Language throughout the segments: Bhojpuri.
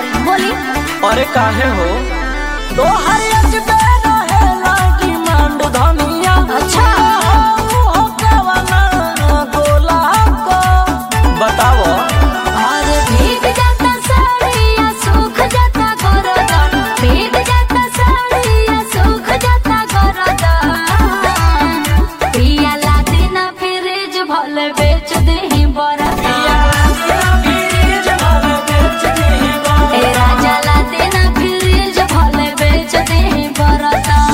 तारी बोली अरे काहे हो तो हर अजबे रहेला डिमांड धनिया अच्छा। हो कवना गोला को बताओ और भीग जाता साड़िया सूख जाता गोरदान भीग जाता साड़िया सूख जाता गोरदान पिया लादी ना फ्रिज भले बेच देही बरदान ए राजा लादी ना फ्रिज भले बेच देही बरदान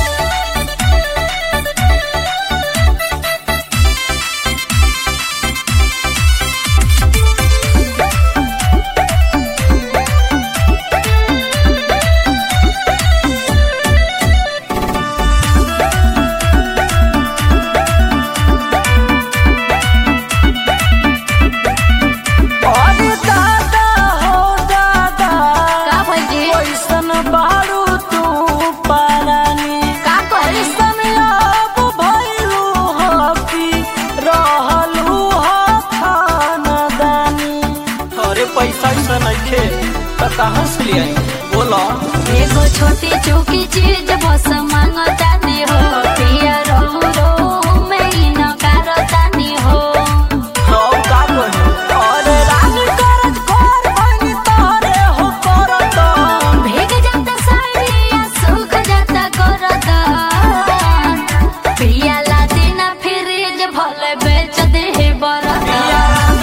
अरे दादा हो दादा का भइल कैसन बारू तू पारानी का करी कैसन अब भइलू हो कि रहलू हो खानदानी अरे पैसा ऐसा नइखे त कहाँ से ले आई बोलो एगो छोटी चूकी चीज बस मांगतानी हो पिया रो रो में ही नकारतानी हो सब का कही अरे रानी करज घर बनी तोरे हो करत भीग जाता साड़िया सूख जाता गोरदान पिया लादी ना फ्रिज भले बेच दे बरदान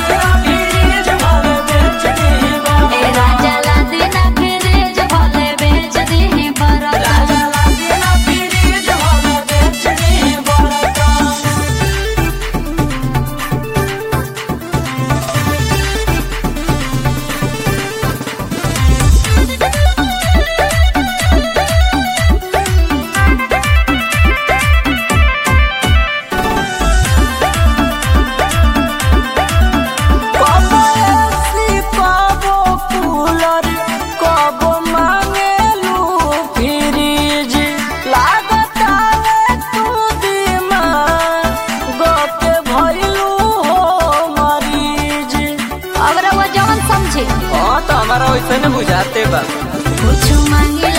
ए राजा लादी ना फ्रिज भले बेच दे बरदान कबो एसी कबो कूलर कबो मांगेलू फ्रिज लागत आवे तू दिमाग गके भइलू हो मरीज अगर वो जवन समझे हाँ तो हमारा वैसे न बुझाते बा कुछ मांगे